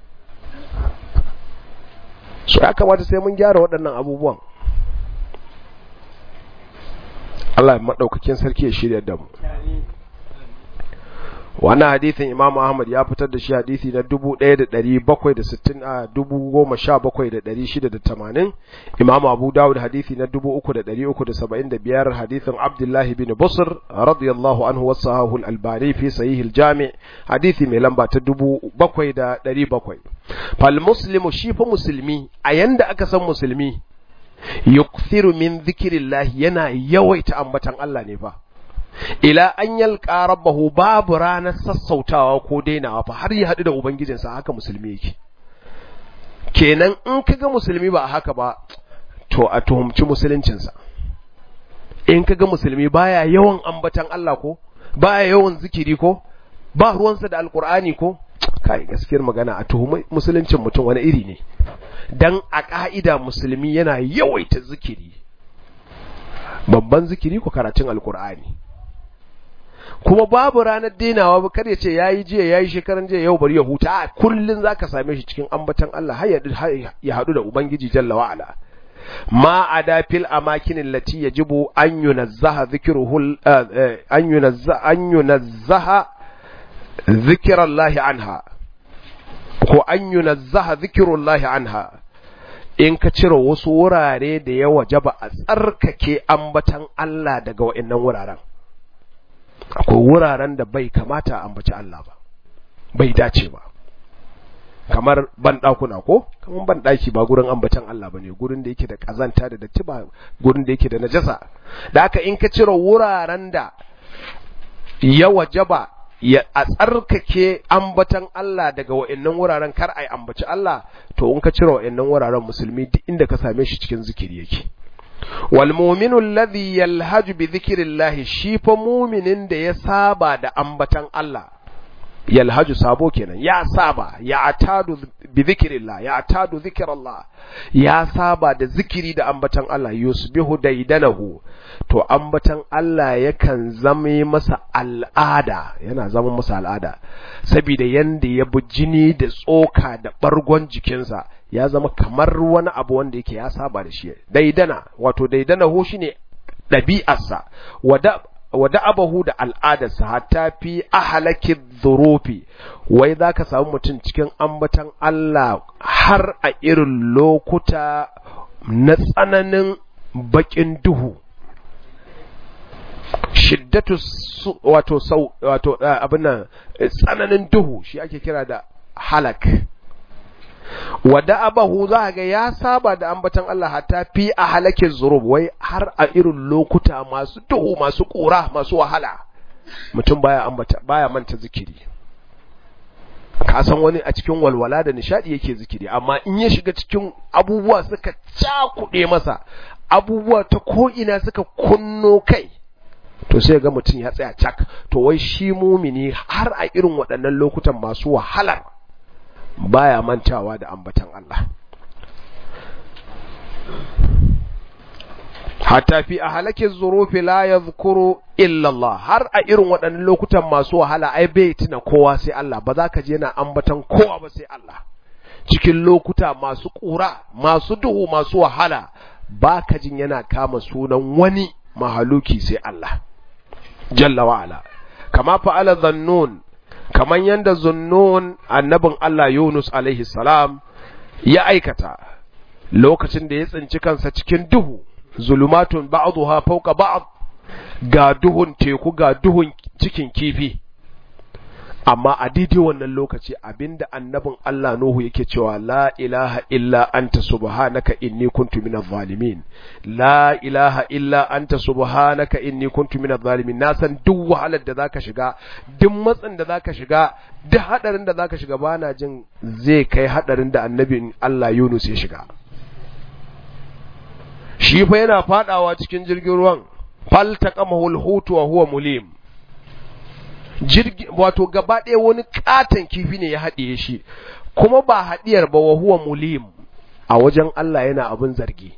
so ya kamata sai mun gyara waɗannan abubuwan Allah madaukakin sarki ya shirya da mu wannan hadithin Imam Ahmad ya fitar da shi hadisi na 1760 a 17680 Imam Abu Dawud hadisi na 3375 hadithin Abdullah ibn Busr radiyallahu anhu wasahahu al-Albani fi sahih al-Jami' hadisi mai lamba ta 7700 fal muslimu shi fa musulmi a yanda aka san musulmi yukthiru min dhikrillah yana yawaita ambatan Allah ne fa ila an yalqa rabbahu babu ranar sassautawa ko dainawa fa har ya haɗu da ubangijinsa haka musulmi yake kenan in kaga musulmi ba haka ba to a tuhumci musuluncinsa in kaga musulmi baya yawan ambatan Allah ko baya yawan zikiri ko ba ruwansa da alkur'ani ko kai gaskiyar magana a tuhumi musuluncin mutum wani iri ne dan a ka'ida musulmi yana yawaita zikiri babban zikiri ko karatun alkur'ani kuma babu ranar denawa ba kar ya ce yayi jiya yayi shekaran jiya yau bari ya huta a kullun zaka same shi cikin ambatan Allah har ya hadu da ubangiji jalla wa ala ma ada fil amakin allati yajibu an yunazzaha dhikruhu an yunazza an yunazzaha zikirallahi anha ko an yunazzaha zikirullahi anha in ka cire wasu wurare da ya wajaba a tsarkake ambatan Allah daga wa'annan wuraren akwai wuraren da bai kamata a ambaci Allah ba bai dace ba kamar banɗakuna ko kamar banɗaki ba gurin ambatan Allah bane gurin da yake da kazanta da datti ba gurin da yake da najasa da haka in ka cire wuraren da ya wajaba ya a tsarkake ambatan Allah daga wa'annan wuraren kar ai ambaci Allah to in ka cire wa'annan wuraren musulmi duk inda ka same shi cikin zikiri yake wal mu'minu alladhi yalhaju bi dhikrillah shi fa mu'minin da ya saba da ambatan Allah yalhaju sabo kenan ya saba ya atadu bi dhikrillah ya atadu dhikrallah ya saba da zikiri da ambatan Allah yusbihu daidanahu to ambatan Allah yakan zama masa al'ada yana zama masa al'ada saboda yanda ya bi jini da tsoka da bargon jikinsa ya zama kamar wani abu wanda yake ya saba da shi daidana wato daidanahu shine ɗabi'arsa wada wada abahu da al'adarsa hatta fi ahalaki dhurufi wai za ka samu mutum cikin ambatan Allah har a irin lokuta na tsananin bakin duhu shiddatu wato sau wato abin nan tsananin duhu shi ake kira da halak wada abahu za ga ya saba da ambatan Allah hatta fi a halakin zurub wai har a irin lokuta masu duhu masu kura masu wahala mutum baya ambata baya manta zikiri ka san wani a cikin walwala da nishadi yake zikiri amma in ya shiga cikin abubuwa suka cakuɗe masa abubuwa ta ko ina suka kunno kai to sai ga mutum ya tsaya cak to wai shi mumini har a irin waɗannan lokutan masu wahalar baya mantawa da ambatan Allah hatta fi a halakin zurufi la ya zukuru illallah har a irin waɗannan lokutan masu wahala ai bai tuna kowa sai Allah ba za ka je na ambatan kowa ba sai Allah cikin lokuta masu ƙura masu duhu masu wahala ba ka jin yana kama sunan wani mahaluki sai Allah jalla wa'ala kama fa'ala zannun kaman yanda zunnun annabin Allah Yunus alaihi salam ya aikata lokacin da ya tsinci kansa cikin duhu zulumatun ba'dha fawqa ba'd ga duhun teku ga duhun cikin kifi amma a daidai wannan lokaci abinda annabin Allah Nuhu yake cewa la ilaha illa anta subhanaka inni kuntu minadh zalimin la ilaha illa anta subhanaka inni kuntu minadh zalimin na san duk wahalar da zaka shiga duk matsin da zaka shiga duk hadarin da zaka shiga bana jin zai kai hadarin da annabin Allah Yunus ya shiga shi fa yana fadawa cikin jirgin ruwan faltaqamahu al-hutu wa huwa mulim jirgi wato gaba ɗaya wani katon kifi ne ya haɗiye shi kuma ba haɗiyar ba wa huwa mulim a wajen Allah yana abin zargi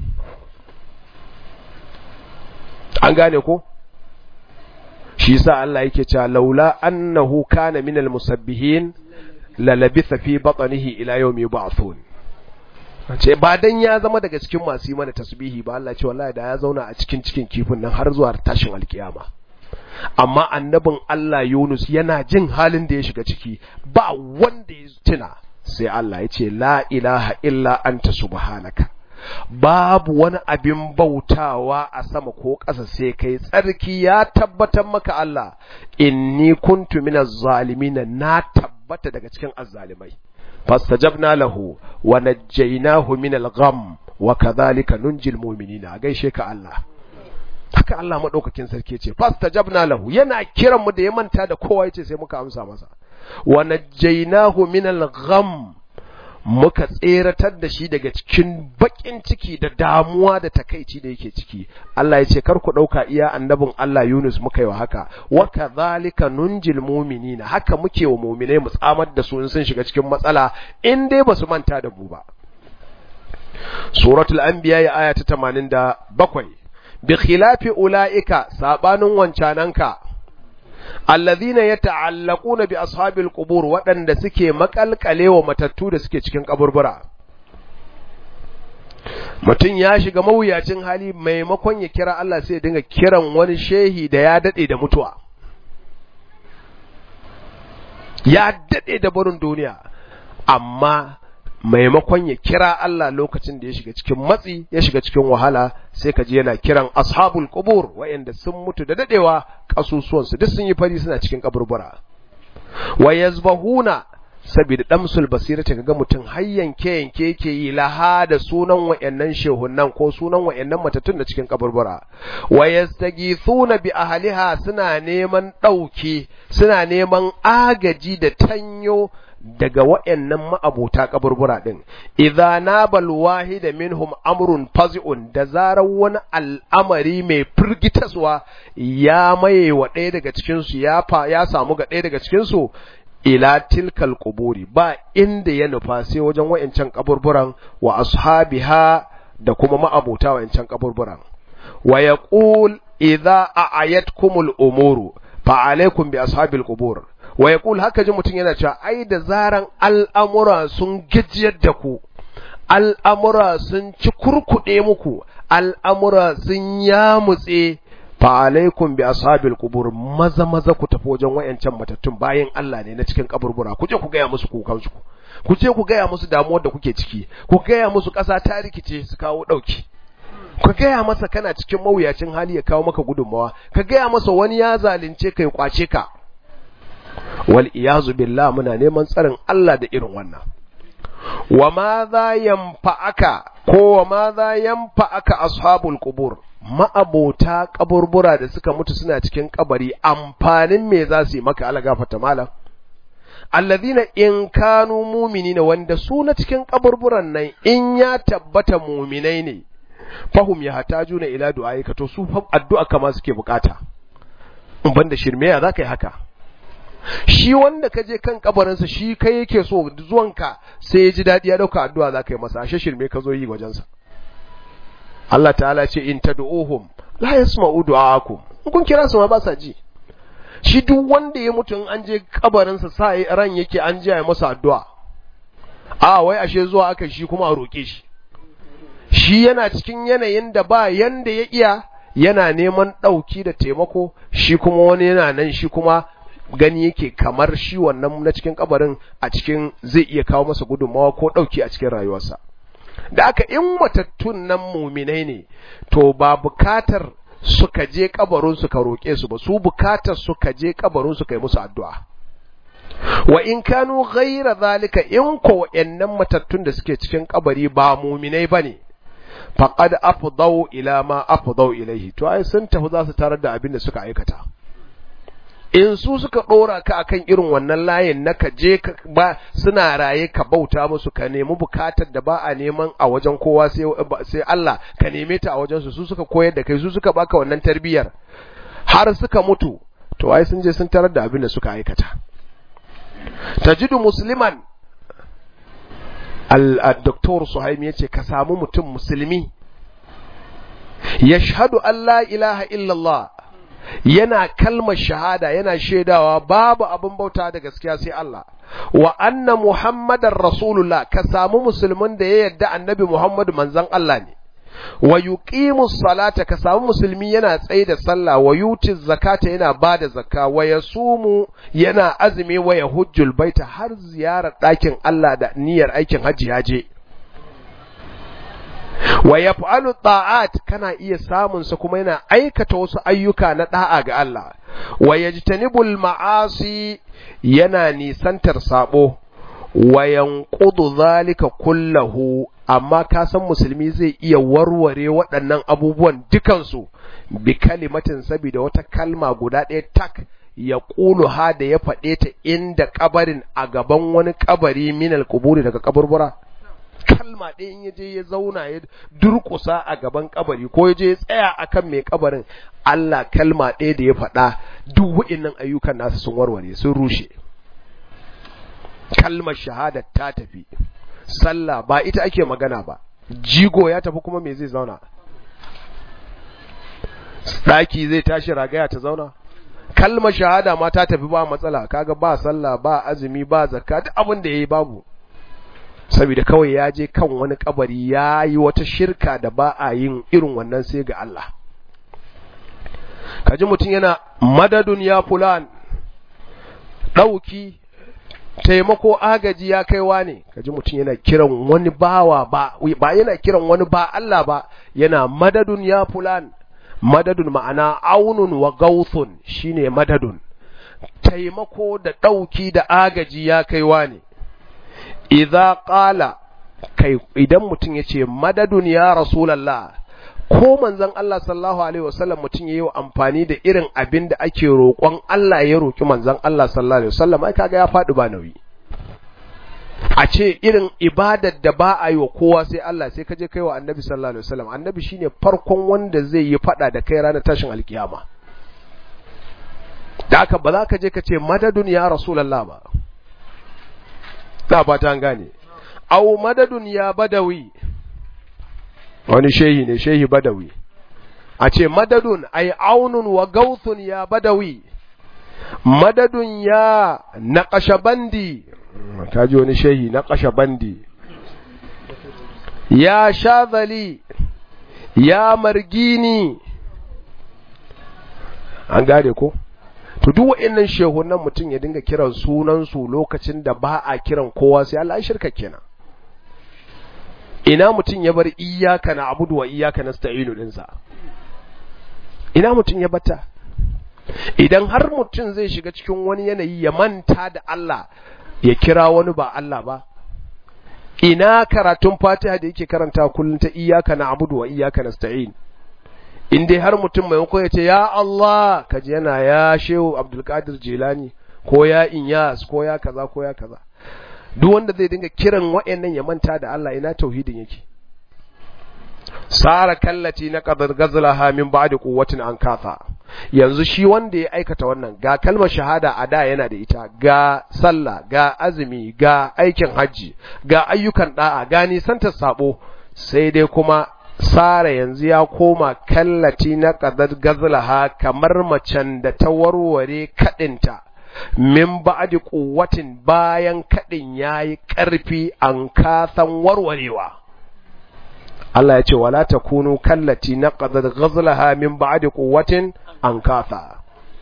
an gane ko shi yasa Allah yake cewa laula annahu kana minal musabbihin la labitha fi batnihi ila yawmi yub'athun ce ba dan ya zama daga cikin masu yi mana tasbihi ba Allah ce wallahi da ya zauna a cikin cikin kifin nan har zuwa tashin alkiyama amma annabin Allah Yunus yana jin halin da ya shiga ciki ba wanda ya tuna sai Allah ya ce la ilaha illa anta subhanaka babu wani abin bautawa a sama ko ƙasa sai kai tsarki ya tabbatar maka Allah inni kuntu minaz zalimin na tabbata daga cikin azzalimai fastajabna lahu wa najjaynahu minal gham wa kadhalika nunjil mu'minina gaishe ka Allah haka Allah madaukakin sarki ce fastajabna lahu yana kiran mu da ya manta da kowa yace sai muka amsa masa wa najjaynahu minal gham muka tseratar da shi daga cikin bakin ciki da damuwa da takaici da yake ciki Allah ya ce kar ku dauka iya annabin Allah Yunus muka yi wa haka wa kadhalika nunjil mu'minina haka muke wa mu'minai mu tsamar da su in sun shiga cikin matsala in dai basu manta da mu ba suratul anbiya ya aya ta 87 bi khilafi ulaika sabanin wancananka alladhina yata'allaquna bi ashabil qubur waɗanda suke makalkalewa matattu da suke cikin kaburbura mutum ya shiga mawuyacin hali maimakon ya kira Allah sai ya dinga kiran wani shehi da ya dade da mutuwa ya daɗe da barin duniya amma maimakon ya kira Allah lokacin da ya shiga cikin matsi ya shiga cikin wahala sai ka ji yana kiran ashabul qubur wa'anda sun mutu da dadewa kasusuwansu duk sun yi fari suna cikin kaburbura wa yazbahuna saboda damsul basira ta ga mutum har yanke yanke yake yi laha da sunan wa'annan shehunan ko sunan wa'annan matattun da cikin kaburbura wa yastaghithuna bi ahliha suna neman dauki suna neman agaji da tanyo daga wa'annan ma'abota kaburbura din idza nabal wahida minhum amrun fazi'un da zarar wani al'amari mai firgitaswa ya maye wa ɗaya daga cikin su ya fa ya samu ga ɗaya daga cikin su ila tilkal quburi ba inda ya nufa sai wajen wa'ancan kaburburan wa ashabiha da kuma ma'abota wa'ancan kaburburan wa yaqul idza a'ayatkumul umuru fa alaikum bi ashabil qubur wa yaqul haka ji mutum yana cewa ai da zaran al'amura sun gajiyar da ku al'amura sun ci kurkuɗe muku al'amura sun yamutse fa alaikum bi ashabil qubur maza maza ku tafi wajen wayancan matattun bayan Allah ne na cikin kaburbura ku je ku gaya musu kukan ku ku je ku gaya musu damuwar da kuke ciki ku gaya musu ƙasa ta rikice su kawo ɗauki ka gaya masa kana cikin mawuyacin hali ya kawo maka gudunmawa ka gaya masa wani ya zalunce ka ya kwace ka wal iyazu billah muna neman tsarin Allah da irin wannan wa ma za yanfa'aka ko wa ma za yanfa'aka ashabul qubur ma'abota kaburbura da suka mutu suna cikin kabari amfanin me za su yi maka ala gafata malam alladhina in kanu mu'minina wanda su na cikin kaburburan nan in ya tabbata mu'minai ne fahum ya hatajuna ila du'aika to su addu'a kama suke bukata in banda shirme ya zaka yi haka shi wanda ka je kan kabarinsa shi kai yake so zuwanka sai ya ji daɗi ya ɗauka addu'a za ka yi masa ashe shirme ka zo yi wajensa Allah ta'ala ce in tad'uhum la yasma'u du'aakum in kun kira su ma ba sa ji shi duk wanda ya mutu in an je kabarinsa sa ran yake an je ya masa addu'a a wai ashe zuwa aka shi kuma a roke shi shi yana cikin yanayin da ba yanda ya iya yana neman ɗauki da taimako shi kuma wani yana nan shi kuma gani yake kamar shi wannan na cikin kabarin a cikin zai iya kawo masa gudunmawa ko ɗauki a cikin rayuwarsa da aka in matattun nan muminai ne to ba bukatar suka je kabarin su ka roƙe su ba su bukatar suka je kabarin su kai musu addu'a wa in kanu ghaira zalika in ko wayannan matattun da suke cikin kabari ba muminai bane faqad afdau ila ma afdau ilaihi to ai sun tafi za su tarar da abin da suka aikata in su suka ɗora ka akan irin wannan layin na ka je ba suna raye ka bauta musu ka nemi bukatar da ba a neman a wajen kowa sai Allah ka neme ta a wajen su su suka koyar da kai su suka baka wannan tarbiyyar har suka mutu to ai sun je sun tarar da abin da suka aikata tajidu musliman al-doktor Suhaimi yace ka samu mutum musulmi yashhadu an la ilaha illallah yana kalmar shahada yana shaidawa babu abin bauta da gaskiya sai Allah wa anna muhammadar rasulullah ka samu musulmin da ya yarda annabi muhammadu manzon Allah ne wa yuqimu salata ka samu musulmi yana tsaye da sallah wa yuti zakata yana bada zakka wa yasumu yana azumi wa yahujjul baita har ziyarar ɗakin Allah da niyyar aikin hajji ya je wa yaf'alu ta'at kana iya samun sa kuma yana aikata wasu ayyuka na da'a ga Allah wa yajtanibul ma'asi yana nisantar sabo wa yanqudu zalika kullahu amma ka san musulmi zai iya warware waɗannan abubuwan dukansu bi kalimatin saboda wata kalma guda ɗaya tak ya ƙulu ha da ya faɗe ta inda kabarin a gaban wani kabari minal kuburi daga kaburbura kalma ɗaya in yaje ya zauna ya durƙusa a gaban kabari ko yaje ya tsaya akan mai kabarin Allah kalma ɗaya da ya faɗa duk wa'innan ayyukan nasu sun warware sun rushe kalmar shahada ta tafi sallah ba ita ake magana ba jigo ya tafi kuma me zai zauna ɗaki zai tashi ragaya ta zauna kalmar shahada ma ta tafi ba matsala kaga ba sallah ba azumi ba zakka duk abin da yayi babu saboda kawai ya je kan wani kabari ya yi wata shirka da ba a yin irin wannan sai ga Allah kaji mutum yana madadun ya fulan ɗauki taimako agaji ya kaiwa ne kaji mutum yana kiran wani bawa ba ba yana kiran wani ba Allah ba yana madadun ya fulan madadun ma'ana aunun wa gauthun shine madadun taimako da ɗauki da agaji ya kaiwa ne idza qala kai idan mutum yace madadun ya rasulullah ko manzon Allah sallallahu alaihi wasallam mutum yayi amfani da irin abin da ake roƙon Allah ya roƙi manzon Allah sallallahu alaihi wasallam ai kaga ya faɗi ba nauyi a ce irin ibadar da ba a yi wa kowa sai Allah sai ka je kai wa annabi sallallahu alaihi wasallam annabi shine farkon wanda zai yi faɗa da kai ranar tashin alkiyama da haka ba za ka je ka ce madadun ya rasulullah ba da ba ta gane au madadun ya badawi wani shehi ne shehi badawi a ce madadun ai aunun wa gauthun ya badawi madadun ya naqashabandi kaji wani shehi naqashabandi ya shazali ya margini an gane ko to duk wa'annan shehunan mutum ya dinga kiran sunan su lokacin da ba a kiran kowa sai Allah ya shirka kenan ina mutum ya bar iyaka na abudu wa iyaka na sta'inu ɗinsa ina mutum ya bata idan har mutum zai shiga cikin wani yanayi ya manta da Allah ya kira wani ba Allah ba ina karatun fatiha da yake karanta kullum ta iyaka na abudu wa iyaka na sta'in in dai har mutum maimakon ya ce ya Allah kaji yana ya shehu abdulkadir jilani ko ya inyas ko ya kaza ko ya kaza duk wanda zai dinga kiran wa'annan ya manta da Allah ina tauhidin yake sara kallati na qadar gazlaha min ba'di quwwatin an kafa yanzu shi wanda ya aikata wannan ga kalmar shahada a da yana da ita ga sallah ga azumi ga aikin hajji ga ayyukan da'a ga nisantar sabo sai dai kuma sara yanzu ya koma kallati na qadar gazlaha kamar macen da ta warware kadinta min ba'di quwwatin bayan kadin yayi karfi an kasan warwarewa Allah ya ce wala takunu kallati naqadat ghazlaha min ba'di quwwatin an kasa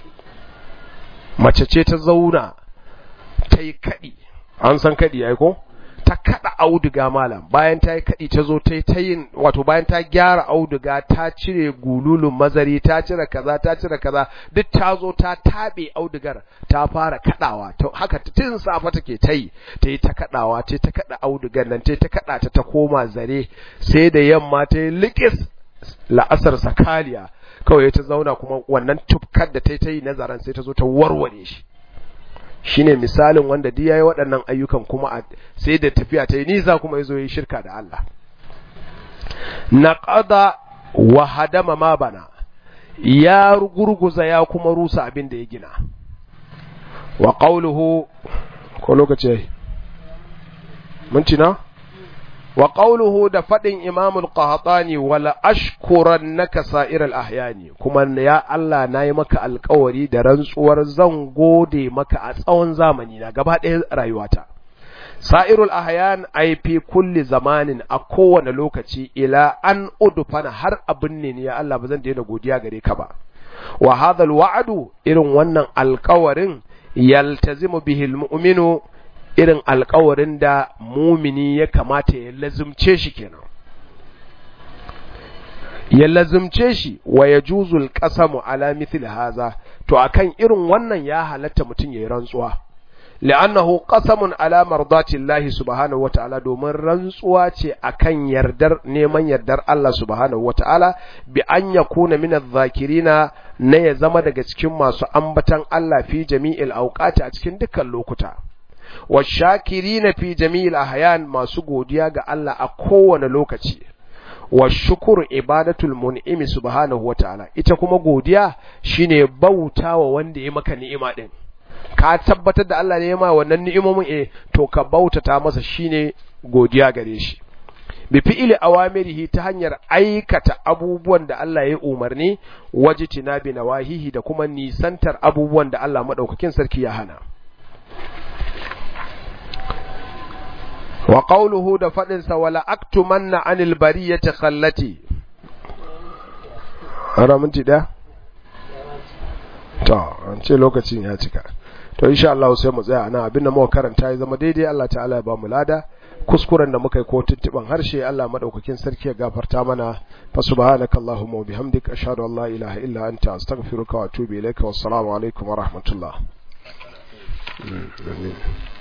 mace ce ta zauna ta yi kadi an san kadi ai ko ta kada auduga malam bayan ta yi kadi ta zo ta yi ta yin wato bayan ta gyara auduga ta cire gululun mazari ta cire kaza ta cire kaza duk ta zo ta tabe audugar ta fara kadawa to haka tun safa take ta yi ta yi ta kadawa ta ta kada audugar nan ta ta kada ta ta koma zare sai da yamma ta yi likis la'asar sakaliya kawai ta zauna kuma wannan tufkar da ta yi ta yi nazaran sai ta zo ta warware shi shine misalin wanda duk yayi waɗannan ayyukan kuma sai da tafiya ta yi nisa kuma yazo yi shirka da Allah naqada wa hadama ma bana ya gurguza ya kuma rusa abin da ya gina wa qawluhu ko lokaci minti na wa qawluhu da fadin Imam al-Qahtani wala ashkurannaka sa'iral ahyani kuma ya Allah nayi maka alƙawari da rantsuwar zan gode maka a tsawon zamani na gaba ɗaya rayuwata sa'irul ahyan ai fi kulli zamanin a kowane lokaci ila an udfana har abin ne ya Allah ba zan daina godiya gare ka ba wa hadha wa'adu irin wannan alƙawarin yaltazimu bihi al-mu'minu irin alkawarin da mumini ya kamata ya lazumce shi kenan ya lazumce shi wa ya juzul qasamu ala mithli haza to akan irin wannan ya halatta mutum yayi rantsuwa li'annahu qasamun ala mardati Allah subhanahu wata'ala domin rantsuwa ce akan yardar neman yardar Allah subhanahu wata'ala bi an yakuna min adh-dhakirina na ya zama daga cikin masu ambatan Allah fi jami'il awqati a cikin dukkan lokuta washakirina fi jami'il ahyan masu godiya ga Allah a kowane lokaci wa shukuru ibadatul mun'imi subhanahu wataala ita kuma godiya shine bautawa wanda ya maka ni'ima din ka tabbatar da Allah ne ya ma wannan ni'imomin eh to ka bautata masa shine godiya gare shi bi fi'ili awamirihi ta hanyar aikata abubuwan da Allah ya umarni wajitina bi nawahihi da kuma nisantar abubuwan da Allah madaukakin sarki ya hana wa qawluhu da fadin sa wala aktumanna anil bariyati khallati ara minti da to an ce lokacin ya cika to insha Allah sai mu tsaya nan abinda muka karanta ya zama daidai Allah ta'ala ya ba mu lada kuskuren da muka yi ko tuntuban harshe Allah madaukakin sarki ya gafarta mana fa subhanakallahumma wa bihamdika ashhadu an la ilaha illa anta astaghfiruka wa atubu ilaika wassalamu alaikum wa rahmatullah